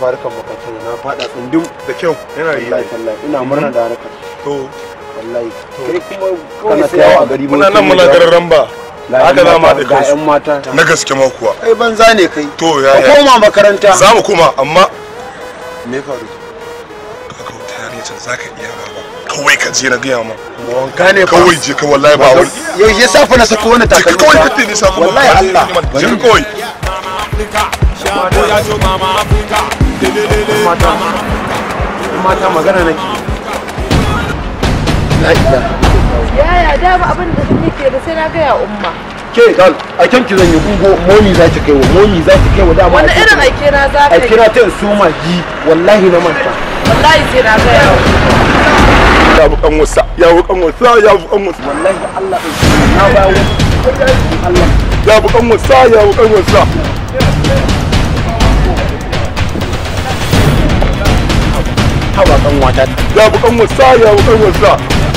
fa harkar makarantar na faɗa tsundum da kyau yana yi wallahi wallahi ina murna da harkar to wallahi kai kuma Kana kana ta yawo a gari muna nan muna garin ramba haka za mu haɗa ga kansu ƴan mata na gaske ma kuwa kai banza ne kai to ya ka ya koma makaranta za mu koma amma me faru ka kawo ta yare can za ka iya baba kawai ka je na gaya ma wanka ne fa kawai je ka wallahi ba wani yau ya safa na sako wani je ka takalmi kawai fa. ka tini samu wallahi Allah je ka kawai mata mata magana nake la ilaha Yaya da ba abin da nake ba sai na gaya umma. ke dal a kan ki zan yi ungo momi za ta kai wa momi za ta kai wa dama Wani ake irin kira- aike na za ka a yi? kira ta in so magi wallahi na manta Wallahi sai na gaya wa. ya bu kan wasa ya bu kan wasa ya bu kan wasa wallahi Allah ɗin na bawo Allah ya bu kan wasa ya bu kan wasa haba kan wata ya bu kan wasa ya bu kan wasa